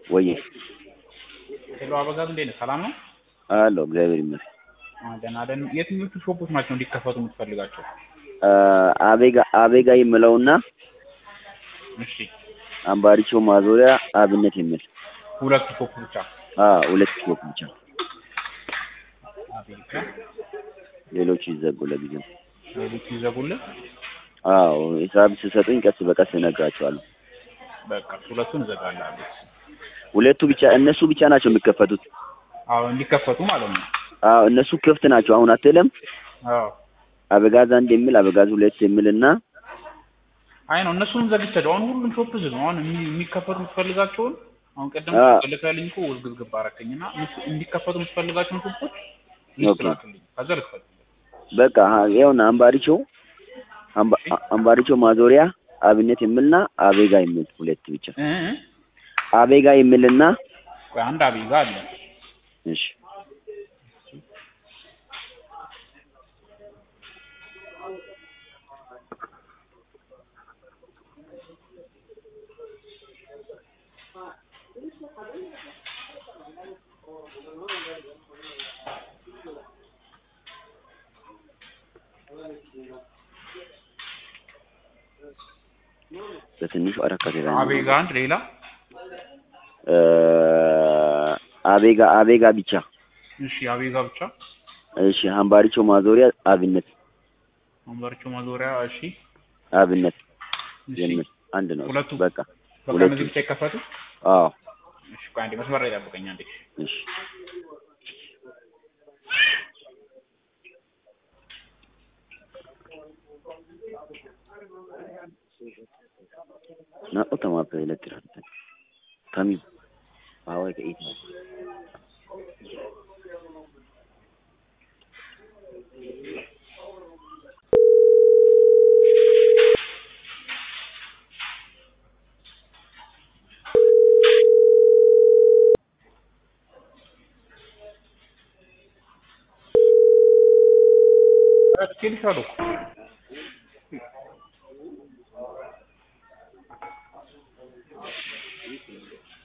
ወዬ ሄሎ አበጋዝ እንዴት ነህ? ሰላም ነው? አለሁ እግዚአብሔር ይመስገን። አዎ ደህና ደህና። የትኞቹ ሾፖች ናቸው እንዲከፈቱ የምትፈልጋቸው? አ፣ አቤጋ አቤጋ የምለውና እሺ አምባሪቾ ማዞሪያ አብነት የሚል ሁለቱ ሾፕ ብቻ። አ ሁለት ሾፕ ብቻ፣ አቤት ሌሎቹ ይዘጉ ለጊዜው። ሌሎቹ ይዘጉልህ። አዎ ሂሳብ ስሰጡኝ ቀስ በቀስ እነግራቸዋለሁ። በቃ ሁለቱን እዘጋለሁ። ሁለቱ ብቻ እነሱ ብቻ ናቸው የሚከፈቱት። አዎ እንዲከፈቱ ማለት ነው። አዎ እነሱ ክፍት ናቸው። አሁን አትልም አዎ አበጋዝ አንድ የሚል አበጋዝ ሁለት የሚል እና አይ ነው እነሱንም ዘግቻለሁ። አሁን ሁሉም ሾፕ ዝግ ነው። አሁን የሚ- የሚከፈቱ የምትፈልጋቸውን አሁን ቀደም አ። ልከልኝ እኮ ውዝግዝግብ አደረከኝና እነሱ- እንዲከፈቱ የምትፈልጋቸውን ሾፖች ኦኬ። ይስራልኝ ከዛ ልክፈት። በቃ አ- ይኸውና አምባሪቾ አምባ- አ- አምባሪቾ ማዞሪያ አብነት የሚልና አቤጋ የሚል ሁለት ብቻ እ እ አቤጋ የሚልና ቆይ አንድ አቤጋ አለ። እሺ በትንሹ አረካ አቤጋ አንድ ሌላ አቤጋ አቤጋ ብቻ እሺ አቤጋ ብቻ እሺ አምባሪቾ ማዞሪያ አብነት ወንበርቾ ማዞሪያ እሺ አብነት እሺ የሚል አንድ ነው ሁለቱ በቃ በቃ ሁለቱ እነዚህ ብቻ ይከፈቱ አዎ እሺ ቆይ አንዴ መስመር ላይ ጠብቀኝ አንዴ እሺ ናኦ ተማፕ ይለጥራል ከሚ ባዋይ ከኢት ነው ኧረ ትኬልሻለሁ እኮ